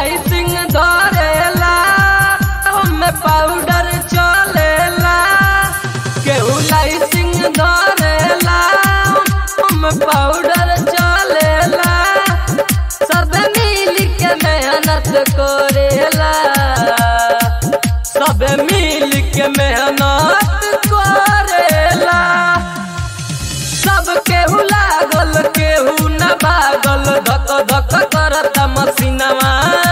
lighting धरेला हमें powder चलेला केहू लाइटिंग धरेला हमें पाउडर चलेला सब मिल के मेहनत करेला सब मिल के मेहनत करेला सब केहू लागल केहू न भागल धक धक करत मसीनवा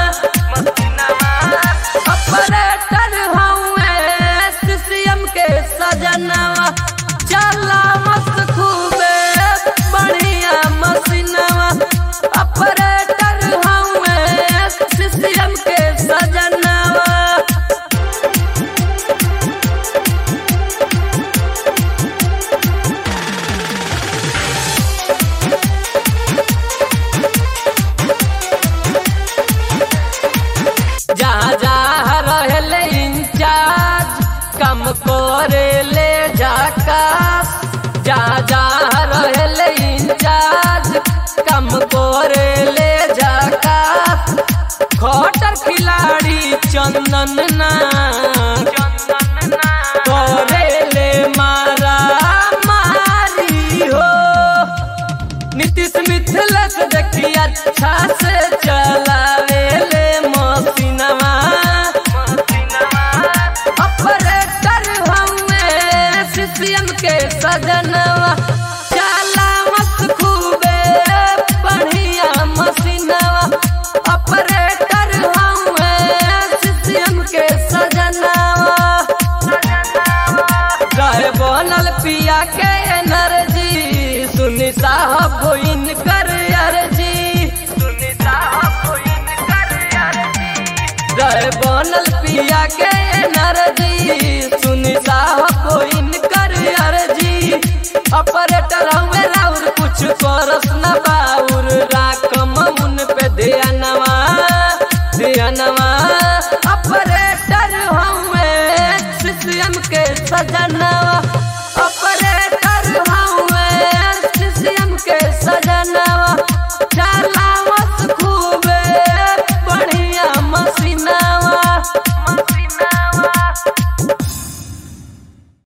ऑपरेटर हउए सीसीएम के सजनवा चला मस्त खूबे बढ़िया मसीनवा ऑपरेटर हउए सीसीएम के सजनवा जहाँ जहाँ रहले इंचार्ज कम करे ले जाकास जहाँ जहाँ रहले इंचार्ज कम करे ले जाकास खटर खिलाड़ी चंदन ना करे ले मारा मारी हो नीतीश मिथिलेश देखी अच्छा से चलावे ले मसीनवा ऑपरेटर हमें सीसीएम के सजनवा चला मत खूबे बढ़िया मसीनवा ऑपरेटर हमें सीसीएम के सजनवा रहे बनल पिया के एनर्जी सुनी साहब भोइन कर अर्जी सुनी साहब भोइन कर अर्जी रहे बनल पिया के एनर्जी सुनी साहब भोइन